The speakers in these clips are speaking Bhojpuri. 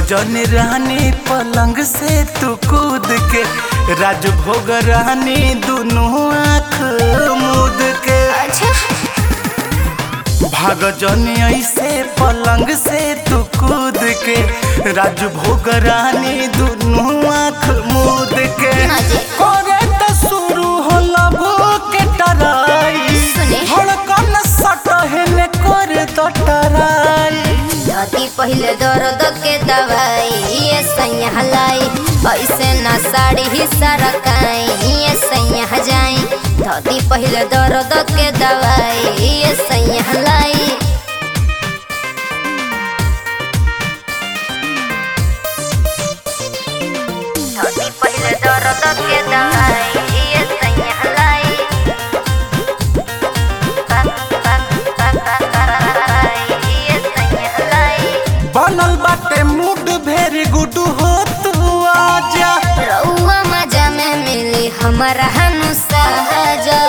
जन रानी पलंग से तू कूद के राजभोग रानी दोनों आँख मूद के अच्छा भाग जन ऐसे पलंग से तू कूद के राजभोग रानी दोनों आँख मूद के ना जी। करे त शुरू होला भूख टराई सुने। धड़कन सटहन कर द टराई धती पहले दर्द के दवाई ये सैया हलाई ऐसे ना साड़ी ही सरकाई ये सैया जाई धती पहले दर्द के दवाई ये सैया हलाई धती पहले दर्द के दवाई ये सैया हलाई ये सैया हलाई बनल बाटे मूड भेरी गुड हो तू आजा रउआ मजा में मिली हमारा हनु सहजा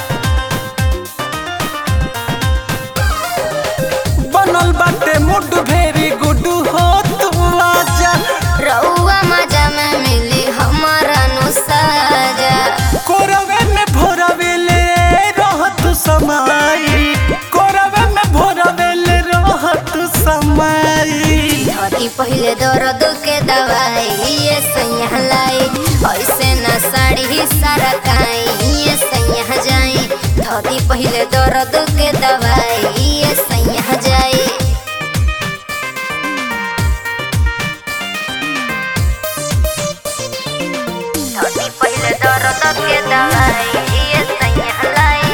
बनल बाटे मूड भेरी गुड हो तू आजा रउआ मजा में मिली हमारा नु सहजा कोरवे में भोरवे ले रहत समाई कोरवे में भोरवे ले रहत समाई धरी पहले दर्द के दवाई ये सैया लाई ऐसे ना साड़ी ही सरकाई ये सैया जाई धरी पहले दर्द के दवाई ये सैया जाई धरी पहले दर्द के दवाई ये सैया लाई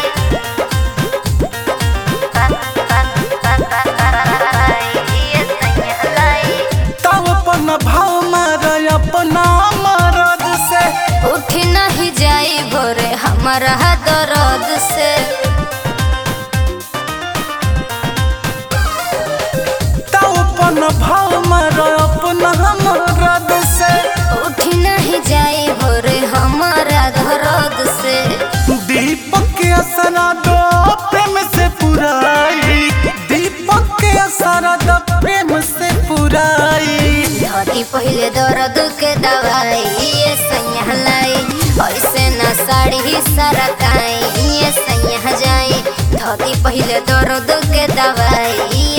ये सैया लाई तब अपन भाव मार अपना मरद से उठ नहीं जाई भोरे हमारा दर्द से तब अपन भाव मार अपना मरद से उठ नहीं जाई भोरे हमारा दर्द से दीपक के असरा दो प्रेम से पुराई दीपक के असरा दो प्रेम से पुराई धरी पहले दर्द के दवाई ये सैया लाई ऐसे ना साड़ी ही सरकाई ये सैया जाई धरी पहले दर्द के दवाई